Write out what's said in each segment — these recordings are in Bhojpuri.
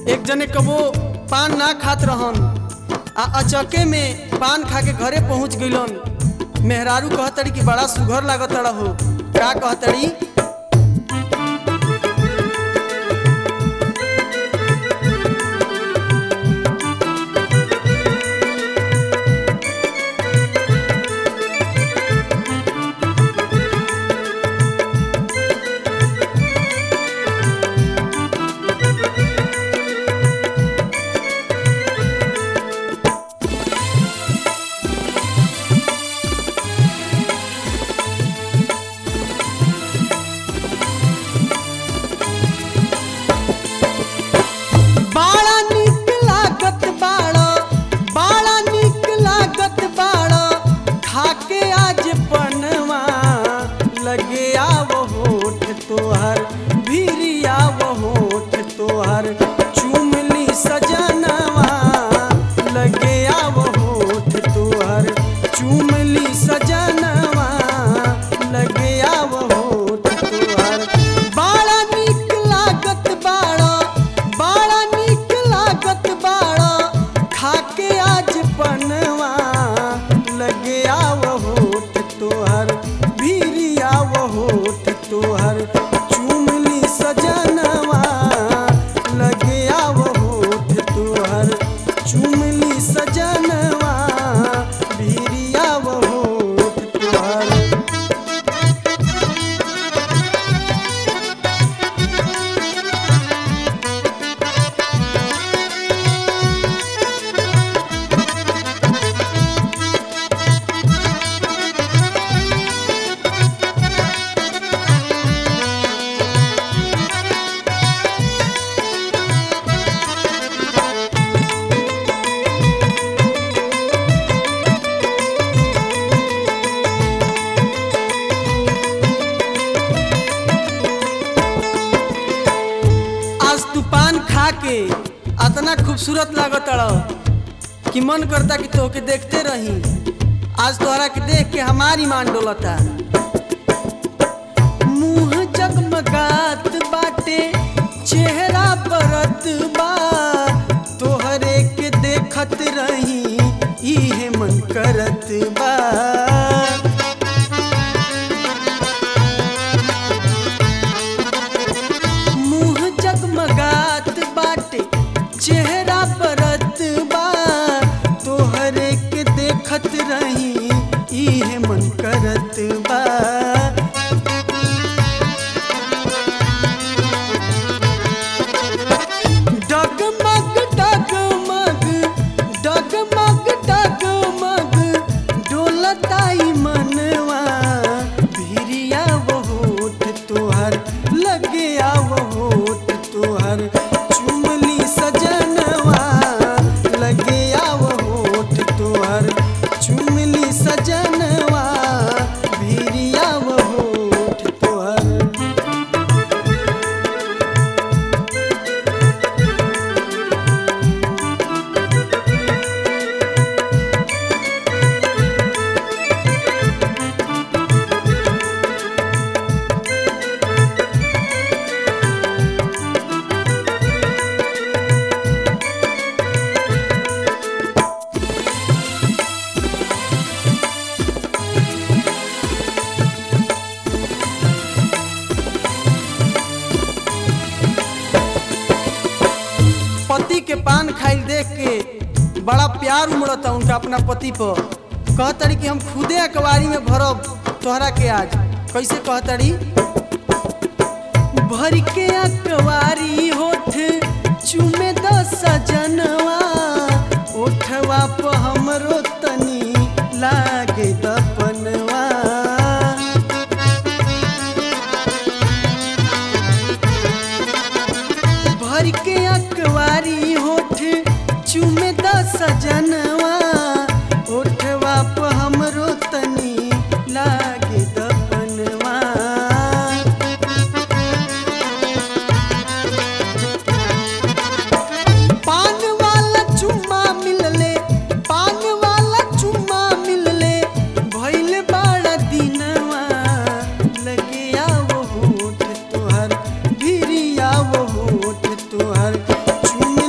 एक जने कबो पान ना खात रहन आ अचके में पान खा के घरे पहुंच गइलन मेहरारू कहतड़ी कि बड़ा सुघर लागत हो का कहतड़ी बाड़ा निक लागत बाड़ा बाड़ा निक लागत बाड़ा खाके आज पनवा लगे आवो होठ तोहर भीरी आवो होठ तोहर चुमली सजनवा लगे आवो होठ तोहर चुमली सजनवा लगे आवो होठ तोहर बाड़ा निक लागत बाड़ा बाड़ा निक लागत बाड़ा खाके आज पनवा लगे आव होठ तोहर भीरी आव होठ तोहर चुमली सजनवा लगे आव होठ तोहर चुमली सजनवा भीरी आव होठ तोहर आज तू पान खा के अतना खूबसूरत लागत अड़ कि मन करता कि तोके देखते रही आज तोहरा के देख के हमारी मान डोलता मुंह जगमगात बाटे चेहरा परत बा तोहरे के देखत रही इहे मन करत बा मुंह जगमगात बाटे चेहरा परत बा तोहरे के देखत रही इहे मन करत बा डगमग डगमग डगमग डगमग डोलताई मनवा भिरिया वो होठ तोहर लगे आव होठ तोहर चुमली सजनवा लगे आव होठ तोहर चुमली सजनवा भिरिया वो होठ तोहर पति के पान खाइल देख के बड़ा प्यार उमड़ता उनका अपना पति पर कहतड़ी कि हम खुदे अखबारी में भरब तोहरा के आज कैसे कहतड़ी भर के अखबारी होठ चुमे द सजनवा ओठवा पर हमरो तनी लागे दपनवा भर के अखबारी होठ चुमे द सजनवा ओठवा पर हमरो तनी लागे दपनवा पान वाला चुम्मा मिलले पान वाला चुम्मा मिलले भइल बाड़ा दिनवा लगे आवो होठ तोहर भिरी आवो होठ तोहर चुमे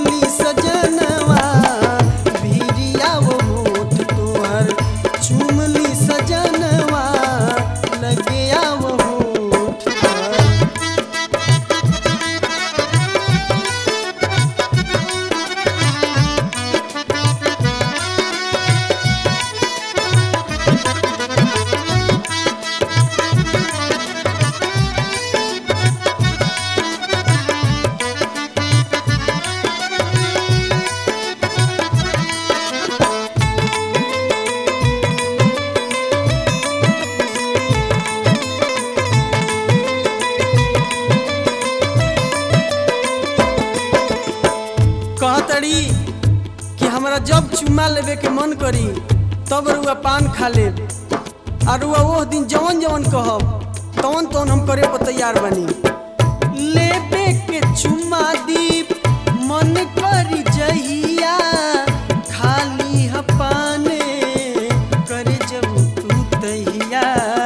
कहतड़ी कि हमरा जब चुम्मा लेवे के मन करी तब रुआ पान खा ले और रुआ वो दिन जवन जवन कहब तवन तवन हम करे पर तैयार बनी लेबे के चुम्मा दीप मन करी जहिया खाली ह पाने करे जब तू तहिया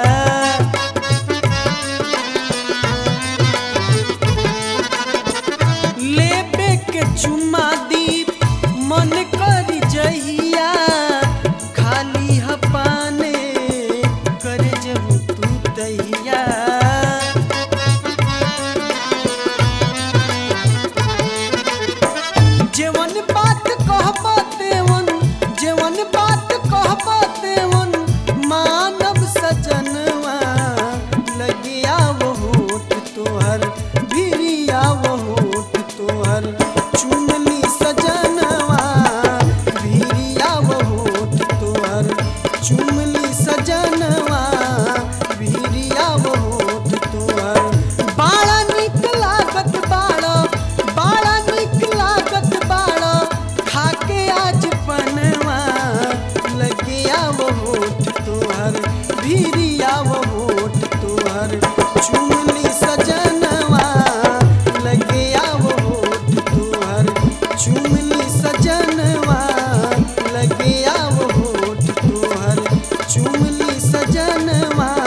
लेबे के चुम्मा दीप मन कर जहिया खाली ह पाने करे जब तू तहिया जेवन बात कहब तेवन जेवन बात कहब तेवन मानव सजनवा लगिया वो होठ तोहर भिरिया वो होठ तोहर चुनली सजनवा भिरिया वो होठ तोहर चुमली सजनवा भिरिया वो होठ तोहर बाड़ा निक लागत बाड़ा बाड़ा निक लागत बाड़ा खाके आज पनवा लगिया वो होठ तोहर भिरिया वो होठ तोहर चुमली सजनवा लगिया वो होठ तोहर चुमली सजनवा लगिया वो होठ तोहर चुमली सजनवा